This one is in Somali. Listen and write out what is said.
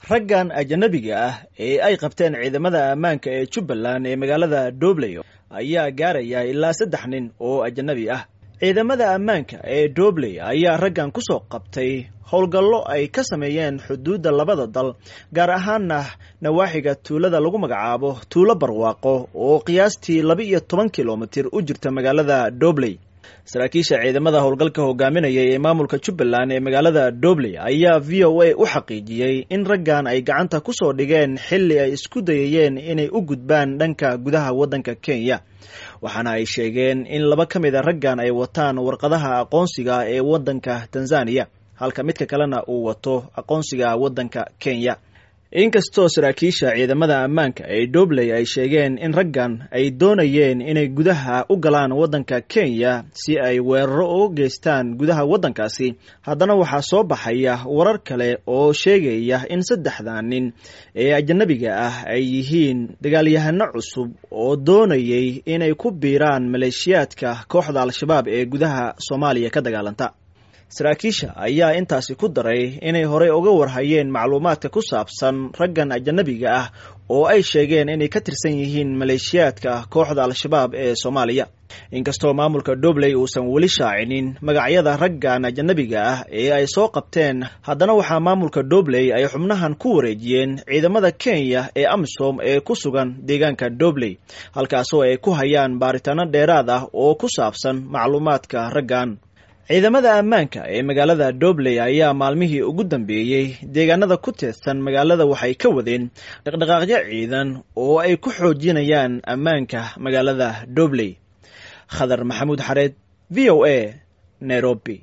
raggan ajanabiga ah ee ay qabteen ciidamada ammaanka ee jubbaland ee magaalada dobley ayaa gaaraya ilaa saddex nin oo ajanabi ah ciidamada ammaanka ee dobley ayaa raggan ku soo qabtay howlgallo ay ka sameeyeen xuduudda labada dal gaar ahaana nawaaxiga tuulada lagu magacaabo tuulo barwaaqo oo qiyaastii laba iyo toban kilomitir u jirta magaalada dobley saraakiisha ciidamada howlgalka hogaaminaya ee maamulka jubbaland ee magaalada dobley ayaa v o a u xaqiijiyey in raggan ay gacanta ku soo dhigeen xilli ay isku dayayeen inay u gudbaan dhanka gudaha waddanka kenya waxaana ay sheegeen in laba ka mid a raggan ay wataan warqadaha aqoonsiga ee waddanka tanzaniya halka midka kalena uu wato aqoonsiga waddanka kenya inkastoo saraakiisha ciidamada ammaanka ee dobley ay sheegeen in raggan ay doonayeen inay gudaha u galaan waddanka kenya si ay weeraro uga geystaan gudaha waddankaasi haddana waxaa soo baxaya warar kale oo sheegaya in saddexda nin ee ajanabiga ah ay yihiin dagaalyahano cusub oo doonayay inay ku biiraan maleeshiyaadka kooxda al-shabaab ee gudaha soomaaliya ka dagaalanta saraakiisha ayaa intaasi ku daray inay horey uga warhayeen macluumaadka ku saabsan raggan ajanabiga ah oo ay sheegeen inay ka tirsan yihiin maleeshiyaadka kooxda al-shabaab ee soomaaliya inkastoo maamulka dobley uusan weli shaacinin magacyada raggan ajanabiga ah ee ay soo qabteen haddana waxaa maamulka dobley ay xubnahan ku wareejiyeen ciidamada kenya ee amisom ee ku sugan deegaanka dobley halkaasoo ay ku hayaan baaritaano dheeraad ah oo ku saabsan macluumaadka raggan ciidamada ammaanka ee magaalada dobley ayaa maalmihii ugu dambeeyey deegaanada ku teedsan magaalada waxay ka wadeen dhaqdhaqaaqyo ciidan oo ay ku xoojinayaan ammaanka magaalada dobley khadar maxamuud xareed v o a nairobi